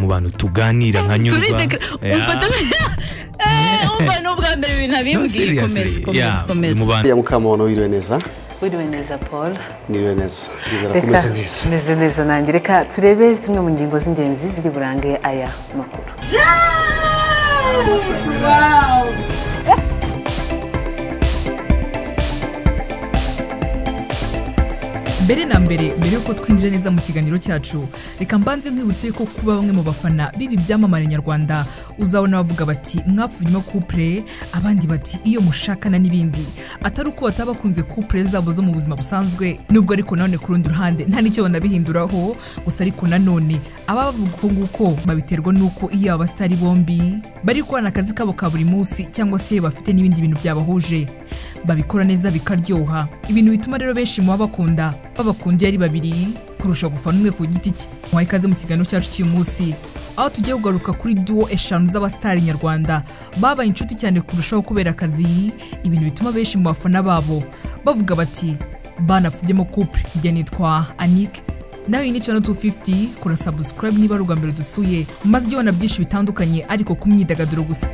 abantu tuganira nkanyurwa umva ni ubwa mbere ibintu abimbwiye serious, komeza komeza yeah, komeza mu bantu ya mukamuntu wiriwe neza wiriwe neza paul niriwe neza ndizera ko reka umeze neza meze neza nanjye reka turebe zimwe mu ngingo z'ingenzi ziri burange aya makuru mbere na mbere mbere y'uko twinjira neza mu kiganiro cyacu reka mbanze nkwibutse ko kuba bamwe mu bafana b'ibi byamamare nyarwanda uzabona bavuga bati mwapfunyemo kupure abandi bati iyo mushakana n'ibindi atari uko bataba bakunze kupure zabo zo mu buzima busanzwe nubwo ariko nanone ku rundi ruhande nta n'icyo banabihinduraho gusa ariko nanone ababa bavuga uko nguko babiterwa n'uko iyo aba basitari bombi bari gukorana akazi kabo ka buri munsi cyangwa se bafite n'ibindi bintu byabahuje babikora neza bikaryoha ibintu bituma rero benshi mu babakunda babakunda iyo ari babiri kurusha gufana umwe ku giti cye muhaye ikaze mu kiganiro cyacu cy'uyu munsi aho tugiye kugaruka kuri duwo eshanu z'abasitari nyarwanda babaye inshuti cyane kurushaho kubera akazi ibintu bituma benshi mu bafana babo bavuga bati banapfubyemo couple njye nitwa anike nawe ni channel 250 kora subscribe niba ari ubwa mbere dusuye maze ujye ubona byinshi bitandukanye ariko ku myidagaduro gusa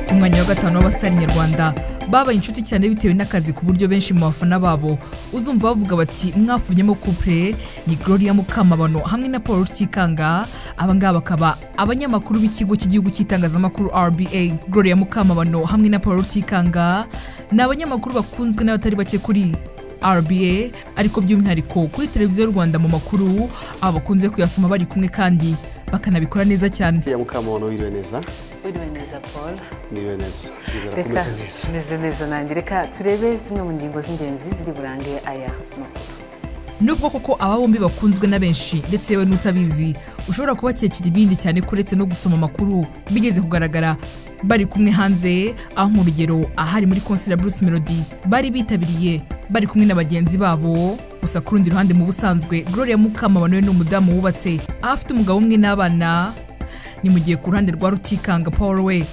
ku mwanya wa gatanu w'abasitari nyarwanda babaye inshuti cyane bitewe n'akazi ku buryo benshi mu bafana babo uzumva bavuga bati mwapfunyemo couple ni gloria mukamabano hamwe na paul rutikanga abangaba bakaba abanyamakuru b'ikigo cy'igihugu cy'itangazamakuru rba gloria mukamabano hamwe na paul rutikanga ni abanyamakuru bakunzwe n'abatari bake kuri RBA ariko by'umwihariko kuri televiziyo y'u Rwanda mu makuru aba bakunze kuyasoma bari kumwe kandi bakanabikora neza cyane ya mukamuntu wiriwe neza wiriwe neza paul niriwe neza ndizera ko reka umeze neza meze neza nanjye reka turebe zimwe mu ngingo z'ingenzi ziri burange aya makuru nubwo koko aba bombi bakunzwe na benshi ndetse yewe n'utabizi ushobora kubakekera ibindi cyane kuretse no gusoma amakuru bigeze kugaragara bari kumwe hanze aho nk'urugero ahari muri konseri ya bruce melody bari bitabiriye bari kumwe na bagenzi babo gusa ku rundi ruhande mu busanzwe gloria mukamabano we ni umudamu wubatse aho afite umugabo umwe n'abana ni mu gihe ku ruhande rwa rutikanga paul we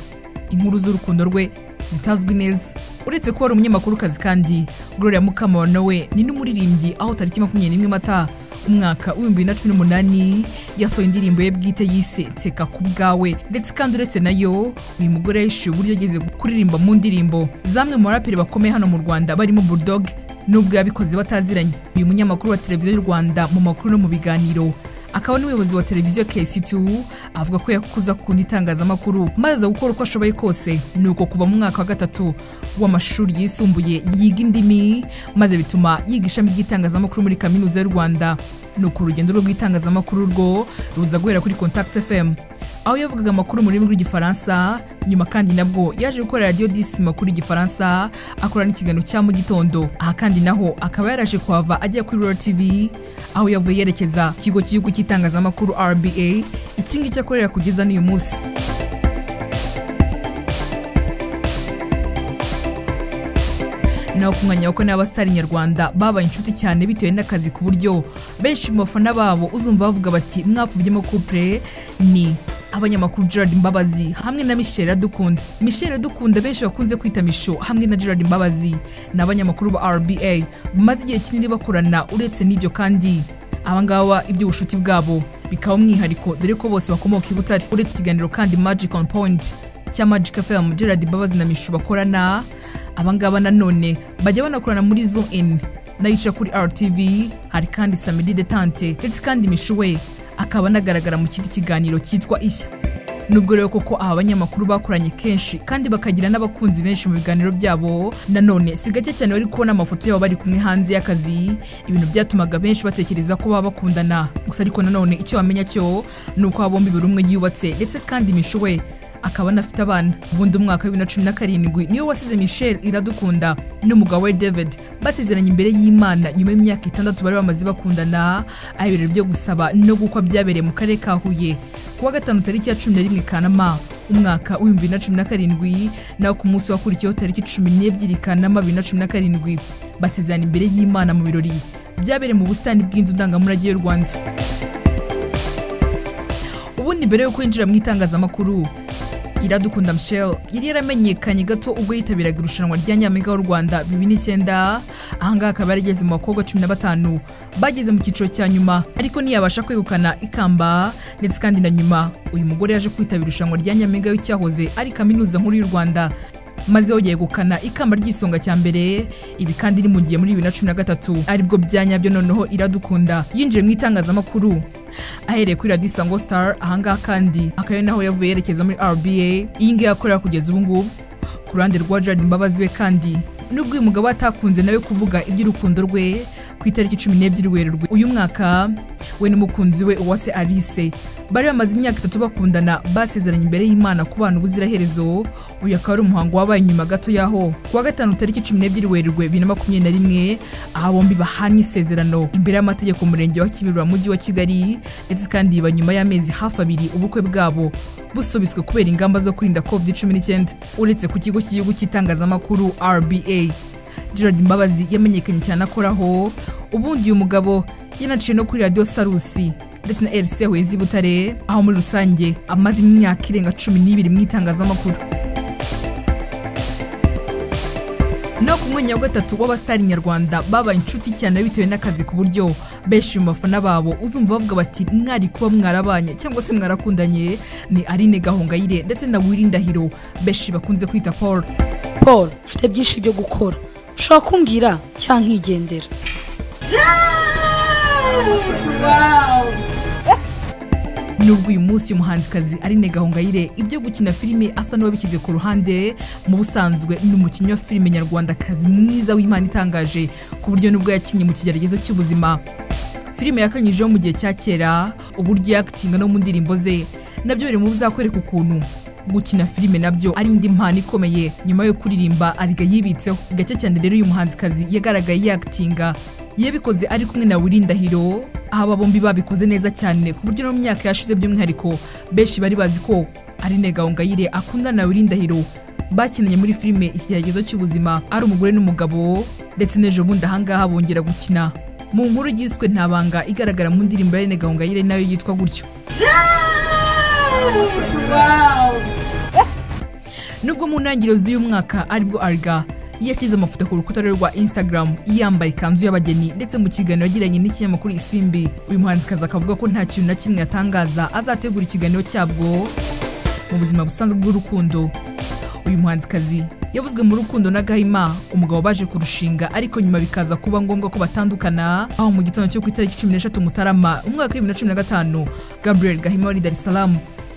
inkuru z'urukundo rwe zitazwi neza uretse kuba ari umunyamakurukazi kandi gloria mukamabano we ni n'umuririmbyi aho tariki makumyabiri n'imwe mata umwaka w'ibihumbi bibiri na cumi n'umunani yasohoye indirimbo ye bwite yise nseka ku bwawe ndetse kandi uretse nayo uyu mugore yishyuye uburyo yageze kuririmba mu ndirimbo zamwe mu baraperi bakomeye hano mu rwanda barimo bulldog nubwo yabikoze bataziranye uyu munyamakuru wa televiziyo y'u rwanda mu makuru no mu biganiro akaba n'umuyobozi wa televiziyo KC2 avuga ko yakuza kundi itangazamakuru maze aza gukora uko ashoboye kose ni uko kuva mu mwaka wa gatatu w'amashuri yisumbuye yiga indimi maze bituma yiga ishami ry'itangazamakuru muri kaminuza y'u Rwanda ni uko urugendo rwe rw'itangazamakuru rwo ruza guhera kuri Contact FM aho yavugaga amakuru mu rurimi rw'igifaransa nyuma kandi nabwo yaje gukora radiyo disi makuru y'igifaransa akora n'ikiganiro cya mu gitondo aha kandi naho akaba yaraje kuhava ajya kuri rura tv aho yavuye yerekeza ku kigo cy'igihugu cy'itangazamakuru rba iki ngiki akorera kugeza n'uyu munsi naho ku mwanya wako n'abasitari nyarwanda babaye inshuti cyane bitewe n'akazi ku buryo benshi mu bafana babo uzumva bavuga bati mwapfubyemo couple ni abanyamakuru Gerard Mbabazi hamwe na Michelle Dukunda Michelle Dukunda benshi bakunze kwita Misho hamwe na Gerard Mbabazi ni abanyamakuru ba RBA bamaze igihe kinini bakorana uretse n'ibyo kandi abangaba iby'ubushuti bwabo bikaba umwihariko dore ko bose bakomoka i butare uretse ikiganiro kandi magic on point cya magic fm gerard mbabazi na mishu bakorana abangaba nanone bajya banakorana muri zoom in nayo ica kuri rtv hari kandi samedi detante ndetse kandi mishu we akaba anagaragara mu kindi kiganiro cyitwa ishya nubwo rero koko aba banyamakuru bakoranye kenshi kandi bakagira n'abakunzi benshi mu biganiro byabo nanone si gake cyane bari kubona amafoto yabo bari kumwe hanze y'akazi ibintu byatumaga benshi batekereza ko baba bakundana gusa ariko nanone icyo wamenya cyo ni uko aba bombi buri umwe yubatse ndetse kandi Misho we akaba anafite abana ubundi umwaka wa bibiri na cumi na karindwi niwe wasize Michelle iradukunda n'umugabo we David basezeranye imbere y'Imana nyuma y'imyaka itandatu bari bamaze bakundana aho ibirori byo gusaba no gukwa byabereye mu karere ka Huye kuwa gatanu tariki ya cumi na rimwe kanama umwaka w'ibihumbi bibiri na cumi na karindwi naho ku munsi wakurikiyeho tariki cumi n'ebyiri kanama bibiri na cumi na karindwi basezerana imbere y'imana mu birori byabereye mu busitani bw'inzu ndangamurage y'u rwanda ubundi mbere yo kwinjira mu itangazamakuru iradukunda michelle yari yaramenyekanye gato ubwo yitabiraga irushanwa rya nyampinga w'u rwanda bibiri n'icyenda ahangaha akaba yarageze mu bakobwa cumi na batanu bageze mu cyiciro cya nyuma ariko ntiyabasha kwegukana ikamba ndetse kandi na nyuma uyu mugore yaje kwitabira irushanwa rya nyampinga w'icyahoze ari kaminuza nkuru y'u rwanda maze yongeye yegukana ikamba ry'isonga cya mbere ibi kandi ni mu gihe muri bibiri na cumi na gatatu aribwo bya nyabyo noneho iradukunda yinjiye mu itangazamakuru ahereye kuri radiyo isango star ahangaha kandi akaba ari naho yavuye yerekeza muri rba iyi ngiyi akorera kugeza ubu ngubu ku ruhande rwa Gerard Mbabazi we kandi nubwo uyu mugabo atakunze nawe kuvuga iby'urukundo rwe ku itariki cumi n'ebyiri werurwe uyu mwaka we n'umukunzi we uwase alice bari bamaze imyaka itatu bakundana basezeranye imbere y'imana kubana ubuziraherezo uyu akaba ari umuhango wabaye nyuma gato y'aho ku wa gatanu tariki cumi n'ebyiri werurwe bibiri na makumyabiri na rimwe aha bombi bahanye isezerano imbere y'amategeko mu murenge wa kibirura mu mujyi wa kigali ndetse kandi biba nyuma y'amezi hafi abiri ubukwe bwabo busubitswe kubera ingamba zo kwirinda covid cumi n'icyenda uretse ku kigo cy'igihugu cy'itangazamakuru rba gerard mbabazi yamenyekanye cyane akoraho ubundi uyu mugabo yanaciye no kuri radiyo sarusi ndetse na rc huye butare aho muri rusange amaze imyaka irenga cumi n'ibiri mu itangazamakuru no ku mwanya wa gatatu w'abasitari nyarwanda babaye inshuti cyane bitewe n'akazi ku buryo benshi mu bafana babo uzumva bavuga bati mwari kuba mwarabanye cyangwa se mwarakundanye ni Aline Gahongayire ndetse na Willy Ndahiro benshi bakunze kwita Paul paul ufite byinshi byo gukora ushobora kumbwira cyangwa nkigendera nubwo uyu munsi umuhanzikazi Aline Gahongayire ibyo gukina filime asa n'uwabishyize ku ruhande mu busanzwe ni umukinnyi wa filime nyarwandakazi mwiza w'Imana itangaje ku buryo nubwo yakinnye mu kigeragezo cy'ubuzima filime yakanyujijeho mu gihe cya kera uburyo yakitinga no mu ndirimbo ze nabyo biri mu bizakwereka ukuntu gukina filime nabyo ari indi mpano ikomeye nyuma yo kuririmba ariga yibitseho gake cyane rero uyu muhanzikazi yagaragaye yakitinga yabikoze ari kumwe na Willy Ndahiro aba bombi babikoze neza cyane ku buryo no mu myaka yashize by'umwihariko benshi bari bazi ko ari Gahongayire akundana na Willy Ndahiro bakinanye muri filime ikigeragezo cy'ubuzima ari umugore n'umugabo ndetse n'ejo bundi ahangaha bongera gukina mu nkuru yiswe nta banga igaragara mu ndirimbo ya Aline Gahongayire nayo yitwa gutyo nubwo mu ntangiriro z'uyu mwaka aribwo ariga yashyize amafoto ku rukuta rwe rwa instagram yambaye ikanzu y'abageni ndetse mu kiganiro yagiranye n'ikinyamakuru isimbi uyu muhanzikazi akavuga ko nta kintu na kimwe yatangaza azategura ikiganiro cyabwo mu buzima busanzwe bw'urukundo uyu muhanzikazi yavuzwe mu rukundo na gahima umugabo baje kurushinga ariko nyuma bikaza kuba ngombwa ko batandukana aho mu gitondo cyo ku itariki cumi n'eshatu mutarama umwaka w'ibibiri na cumi na gatanu gabriel gahima wari i dar es salaam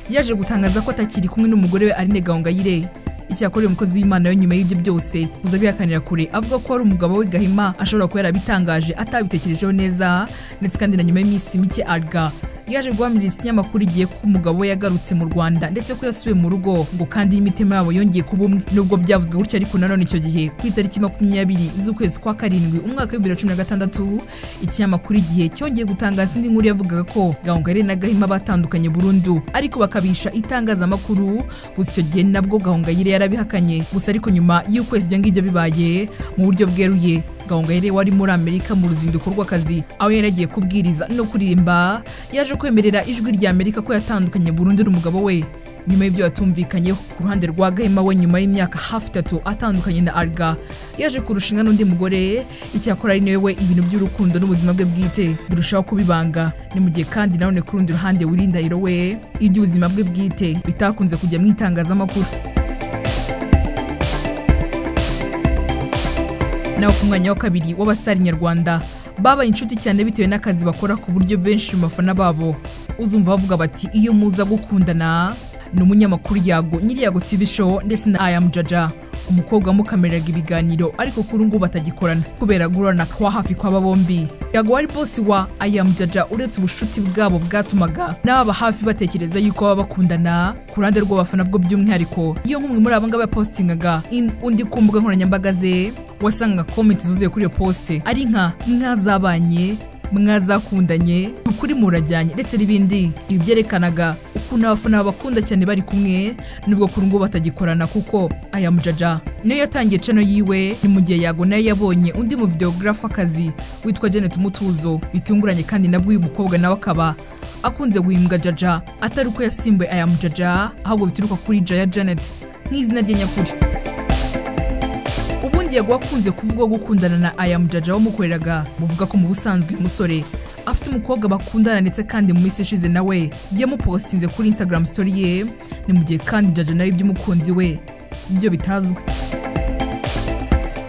yaje gutangaza ko atakiri kumwe n'umugore we Aline Gahongayire icyakora uyu mukozi w'imana we nyuma y'ibyo byose uza bihakanira kure avuga ko ari umugabo we gahima ashobora kuba yarabitangaje atabitekerejeho neza ndetse kandi na nyuma y'iminsi mike arga yaje guhamiriza ikinyamakuru igihe ko umugabo we yagarutse mu rwanda ndetse ko yasubiye mu rugo ngo kandi n'imitima yabo yongeye kuba umwe nubwo byavuzwe gutya ariko nanone icyo gihe ku itariki makumyabiri z'ukwezi kwa karindwi umwaka w'ibibiri na cumi na gatandatu ikinyamakuru igihe cyongeye gutangaza indi nkuru yavugaga ko gahongayire na gahima batandukanye burundu ariko bakabisha itangazamakuru gusa icyo gihe nabwo gahongayire yarabihakanye gusa ariko nyuma y'ukwezi ibyo ngibyo bibaye mu buryo bweruye gahongayire wari muri amerika mu ruzinduko rw'akazi aho yari yagiye kubwiriza no kuririmba yaje kwemerera ijwi rya amerika ko yatandukanye burundu n'umugabo we nyuma y'ibyo batumvikanyeho ku ruhande rwa gahima we nyuma y'imyaka hafi itatu atandukanye na arga yaje kurushinga n'undi mugore icyakora ari nawe we ibintu by'urukundo n'ubuzima bwe bwite birushaho kuba ibanga ni mu gihe kandi nanone ku rundi ruhande wirinda hiro we iby'ubuzima bwe bwite bitakunze kujya mu itangazamakuru naho ku mwanya wa kabiri w'abasitari nyarwanda babaye inshuti cyane bitewe n'akazi bakora ku buryo benshi mu bafana babo uzumva bavuga bati iyo muza gukundana ni umunyamakuru yago nyiri yago tv show ndetse na ayamu jaja umukobwa wamukamiriraga ibiganiro ariko kuri ngubu atagikorana kubera gurana kwa hafi kw'aba bombi yago wari bosi wa ayamu jaja uretse ubushuti bwabo bwatumaga n'ababa hafi batekereza yuko baba bakundana ku ruhande rw'abafana bwo by'umwihariko iyo nk'umwe muri abo ngabo yapositingaga in- undi ku mbuga nkoranyambaga ze wasangaga komenti zuzuye kuri iyo posite ari nka mwazabanye mwazakundanye ukuri murajyanye ndetse n'ibindi ibi byerekanaga ukuntu abafana babakunda cyane bari kumwe nubwo kuri ngo batagikorana kuko aya mujaja niyo yatangiye cano yiwe ni mu gihe yago nayo yabonye undi mu videogarafa akazi witwa Janet Mutuzo bitunguranye kandi nabwo uyu mukobwa nawe akaba akunze guhimbwa jaja atari uko yasimbuye aya mujaja ahubwo bituruka kuri jaya Janet nk'izina rye nyakuri ubundi yago akunze kuvuga gukundana na aya mujaja wamukoreraga buvuga ko mu busanzwe uyu musore afite umukobwa bakundana ndetse kandi mu minsi ishize nawe yamupostinze kuri instagram story ye ni mu gihe kandi jaja nawe iby'umukunzi we ibyo bitazwi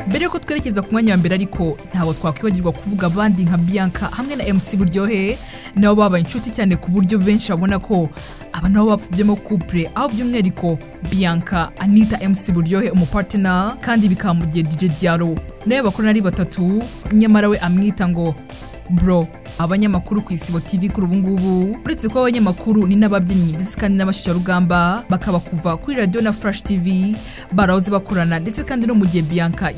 mbere yuko twerekeza ku mwanya wa mbere ariko ntabwo twakwibagirwa kuvuga abandi nka bianca hamwe na mc buryohe nabo babaye inshuti cyane ku buryo benshi babona ko aba nabo bapfubyemo couple aho by'umwihariko bianca anita mc buryohe umupartner kandi bikaba mu gihe dj diaro nawe bakorana ari batatu nyamara we amwita ngo bro abanyamakuru ku isibo tv kuri ubu ngubu uretse ko abanyamakuru ni n'ababyinnyi ndetse kandi n'abashyushyarugamba bakaba kuva kuri radiyo na flash tv barahoze bakorana ndetse kandi no mu gihe bianca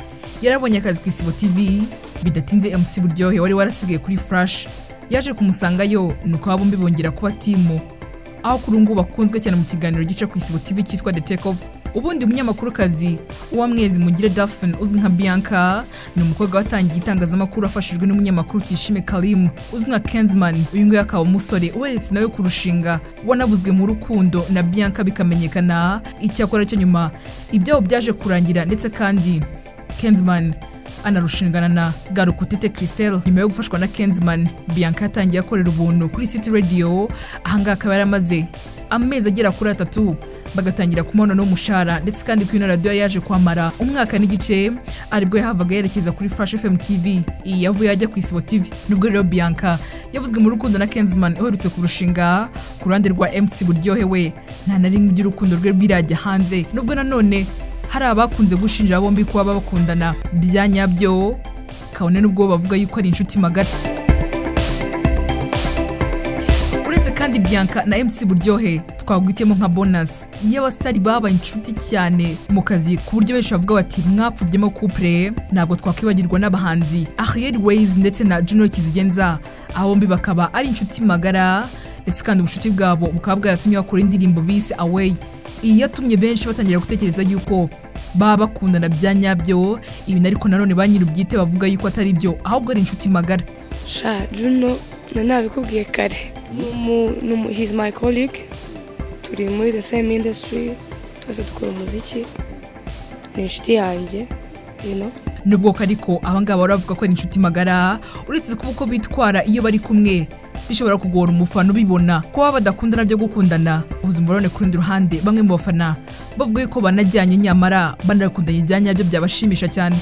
yarabonye akazi ku isibo tv bidatinze mc buryohe wari warasigaye kuri flash yaje kumusangayo nuko aba bombi bongera kuba timu aho kuri ubu ngubu bakunzwe cyane mu kiganiro gica ku isibo tv cyitwa the take off ubundi munyamakurukazi uwamwezi mugire daphne uzwi nka bianca ni umukobwa watangiye itangazamakuru afashijwe n'umunyamakuru tishime karimu uzwi nka kenzman uyu nguyu akaba umusore uheretse nawe kurushinga wanavuzwe mu rukundo na bianca bikamenyekana icyakora cyo nyuma ibyabo byaje kurangira ndetse kandi kenzman anarushingana na garukutete christelle nyuma yo gufashwa na kenzman bianca yatangiye akorera ubuntu kuri city radio ahangaha akaba yaramaze amezi agera kuri atatu bagatangira kumubona n'umushahara ndetse kandi kuri ino radiyo yaje kwamara umwaka n'igice aribwo yahavaga yerekeza kuri Flash FM TV iyi yavuye ajya ku Isibo TV nubwo rero Bianca yavuzwe mu rukundo na Kenzman uherutse kurushinga ku ruhande rwa MC Buryohe we nta na rimwe iby'urukundo rwe birajya hanze nubwo nanone hari abakunze gushinja bombi kuba bakundana bya nyabyo kabone n'ubwo bavuga yuko ari inshuti magara uretse kandi bianca na mc buryohe twagwitemo nka bonasi iyo abasitari babaye inshuti cyane mu kazi ku buryo benshi bavuga bati mwapfubyemo couple ntabwo twakwibagirwa n'abahanzi ariel ways ndetse na junior kizigenza aba bombi bakaba ari inshuti magara ndetse kandi ubucuti bwabo bukaba bwaratumye bakora indirimbo bise away iyi yatumye benshi batangira gutekereza yuko baba bakundana bya nyabyo ibi ariko nanone ba nyir'ubwite bavuga yuko atari byo ahubwo ari inshuti magara sha juno na nabikubwiye kare Mu- ni umu- he's my colleague turi muri the same industry twese dukora umuziki ni inshuti yanjye you know nubwo ko ariko abangaba bavuga ko ari inshuti magara uretse kuba uko bitwara iyo bari kumwe bishobora kugora umufana ubibona ko baba badakundana byo gukundana ubuzima burabone ku rundi ruhande bamwe mu bafana bavuga ko banajyanye nyamara banakundanye ibya nyabyo byabashimisha cyane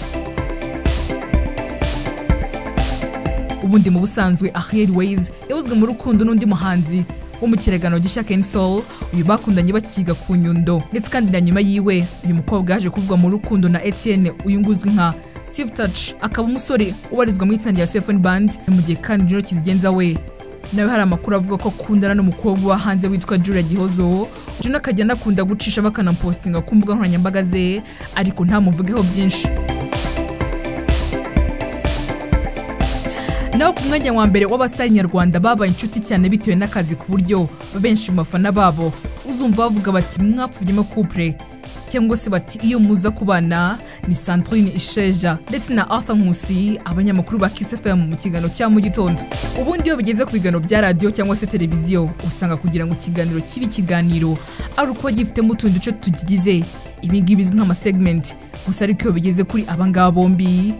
ubundi mu busanzwe Ariel Ways yavuzwe mu rukundo n'undi muhanzi wo mu kiragano gishya Ken Soul uyu bakundanye bakiga ku nyundo ndetse kandi na nyuma yiwe uyu mukobwa yaje kuvugwa mu rukundo na Etienne uyu nguyu uzwi nka Steve Touch akaba umusore ubarizwa mu itsinda rya Seven Band ni mu gihe kandi Junior Kizigenza we nawe hari amakuru avuga ko akundana n'umukobwa uba hanze witwa Julia Gihozo Junior akajya anakunda gucisha bakanapostinga ku mbuga nkoranyambaga ze ariko ntamuvugeho byinshi naho ku mwanya wa mbere w'abasitari nyarwanda babaye inshuti cyane bitewe n'akazi ku buryo benshi mu bafana babo uzumva bavuga bati mwapfunyemo couple cyangwa se bati iyo muza kubana ni Sandrine Isheja ndetse na Arthur Nkusi abanyamakuru ba Kiss FM mu kiganiro cya mu gitondo ubundi iyo bigeze ku biganiro bya radio cyangwa se televiziyo usanga kugira ngo ikiganiro kibe ikiganiro ari uko gifitemo utundi duce tugigize ibi ngibi bizwi nk'amasegment gusa ariko iyo bigeze kuri abangaba bombi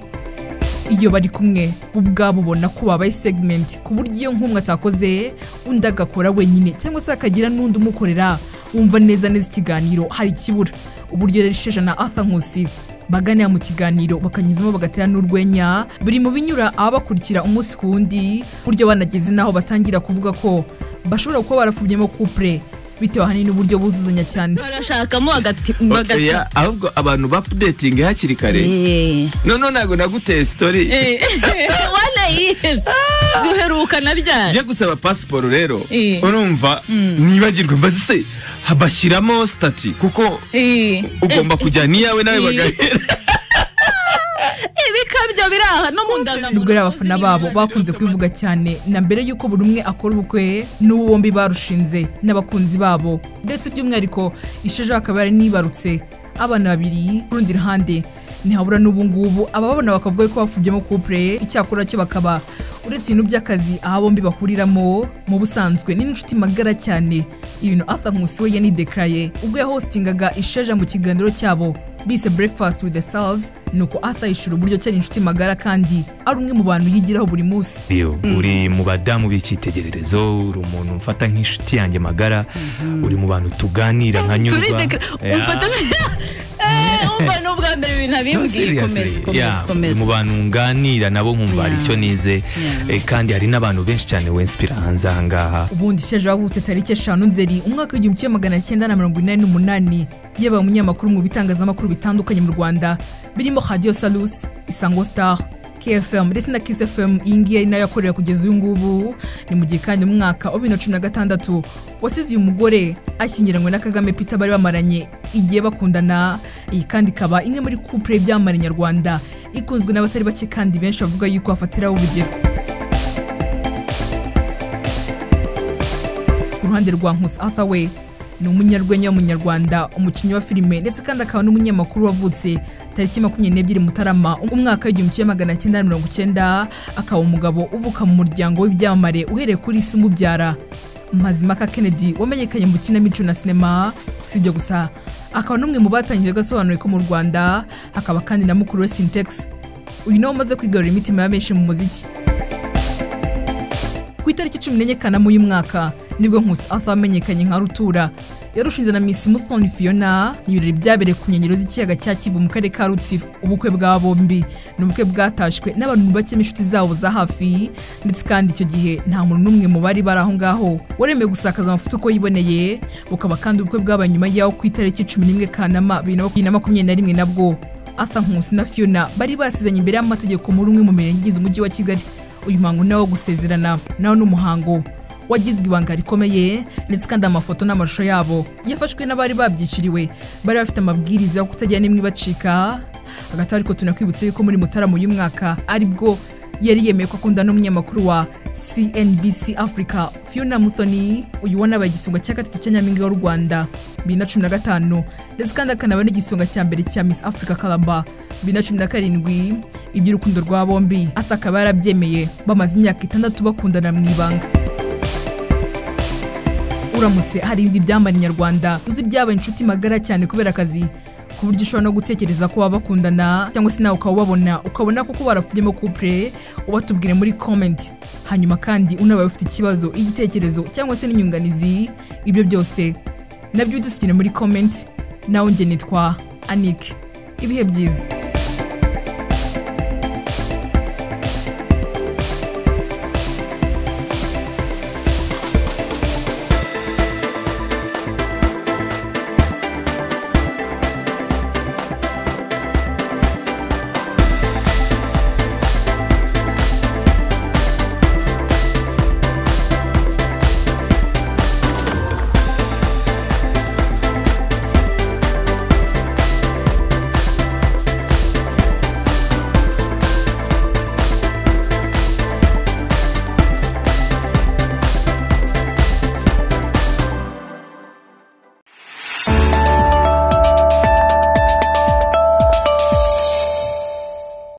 iyo bari kumwe ubwabo ubona ko babaye segment ku buryo iyo nk'umwe atakoze undi agakora wenyine cyangwa se akagira n'undi umukorera wumva neza neza ikiganiro hari ikibura uburyo rero isheja na arthur nkusi baganira mu kiganiro bakanyuzamo bagatera n'urwenya biri mu binyura ababakurikira umunsi ku wundi ku buryo banageze n'aho batangira kuvuga ko bashobora kuba barafubyemo couple bitewe ahanini n'uburyo buzuzanya cyane barashakamo hagati oya ahubwo abantu bapudetinga hakiri kare noneho ntabwo naguteye sitori wanayizi duherukana ryari njya gusaba pasiporo rero Eh. urumva ntibagirwe mbaze se bashyiramo sitati kuko Eh. ugomba kujyana iyawe nawe Eh. bagahera Eh, bikabya ibyo biri aha no mu ndangamuntu nubwo ari abafana babo bakunze kwivuga cyane na mbere y'uko buri umwe akora ubukwe n'ubu bombi barushinze n'abakunzi babo ndetse by'umwihariko isheja bakaba nibarutse abana babiri ku rundi ruhande ntihabura n'ubu ngubu ababona bakavuga ko bapfubyemo couple icyakora cyo bakaba uretse ibintu by'akazi aho bombi bahuriramo mu busanzwe ni n'inshuti magara cyane ibintu Arthur Nkusi we yanidekaraye ubwo yahostingaga isheja mu kiganiro cyabo bise breakfast with the stars nuko Arthur yishura uburyo cyari inshuti magara kandi ari umwe mu bantu yigiraho buri munsi Yo, uri mu badamu b'icyitegererezo uri umuntu mfata nk'inshuti yanjye magara uri mu bantu tuganira nkanyurwa turidekara Yeah. umfata Eh, umva ni ubwa mbere ibintu No, abimbwiye seriously, komeza yeah, komeza komeza mu bantu nganira nabo nkumva hari icyo nize Eh, kandi hari n'abantu benshi cyane wenspira hanze aha ngaha ubundi isheja wavutse tariki eshanu nzeri umwaka w'igihumbi kimwe magana cyenda na mirongo inani n'umunani yabaye umunyamakuru mu bitangazamakuru bitandukanye mu rwanda birimo radio salus isango star kfm ndetse na kiss fm iyi ngiyi ari nayo yakorera kugeza uyu ngubu ni mu gihe kandi umwaka wa bibiri na cumi na gatandatu wasize uyu mugore ashyingiranywe na kagame peter bari bamaranye igihe bakundana iyi kandi ikaba imwe muri couple byamamare nyarwanda ikunzwe n'abatari bake kandi benshi bavuga yuko bafatiraho urugero ku ruhande rwa nkusi arthur we ni umunyarwenya w'umunyarwanda umukinnyi wa filime ndetse kandi akaba n'umunyamakuru wavutse tariki makumyabiri n'ebyiri mutarama umwaka w'igihumbi kimwe magana cyenda na mirongo cyenda akaba umugabo uvuka mu muryango w'ibyamamare uhereye kuri isi umubyara mazimaka kennedy wamenyekanye mu kinamico na sinema si ibyo gusa akaba n'umwe mu batangije agasobanuro ko mu rwanda akaba kandi na mukuru we sintex uyu nawe umaze kwigarurira imitima ya benshi mu muziki ku itariki cumi n'enye kanama uyu mwaka nibwo nkusi arthur amenyekanye nka rutura yarushinze na miss muthoni fiona ibirori byabereye ku nkengero z'ikiyaga cya kivu mu karere ka rutsiro ubukwe bwa bombi ni ubukwe bwatashywe n'abantu bakemo inshuti zabo za hafi ndetse kandi icyo gihe nta muntu n'umwe mu bari bari aho ngaho waremewe gusakaza amafoto uko yiboneye bukaba kandi ubukwe bwabaye nyuma y'aho ku itariki cumi n'imwe kanama bibiri na makumyabiri na makumyabiri na rimwe nabwo arthur nkusi na fiona bari basizanye imbere y'amategeko muri umwe mu mirenge igize umujyi wa kigali uyu muhango ni uwo gusezerana nawo ni umuhango wagizwe ibanga rikomeye ndetse kandi amafoto n'amashusho yabo yafashwe n'abari babyiciriwe bari bafite amabwiriza yo kutajya n'imwe ibacika hagati aho ariko tunakwibutse yuko muri mutarama uyu mwaka aribwo yari yemeye ko akunda n'umunyamakuru wa CNBC Africa Fiona Muthoni uyu wanabaye igisonga cya gatatu cya Nyampinga w'u Rwanda 2015 ndetse kandi akanaba n'igisonga cya mbere cya Miss Africa Calabar 2017 iby'urukundo rwa bombi Arthur akaba yarabyemeye bamaze imyaka itandatu bakundana mu ibanga uramutse hari ibindi byamamare nyarwanda uzi byabaye inshuti magara cyane kubera akazi ku buryo ushobora no gutekereza ko baba bakundana cyangwa se nawe ukaba ubabona ukabona koko barapfuyemo couple ubatubwire muri comment hanyuma kandi unabaye ufite ikibazo igitekerezo cyangwa se n'inyunganizi ibyo byose nabyo bidusigire muri comment nawe nge nitwa anike ibihe byiza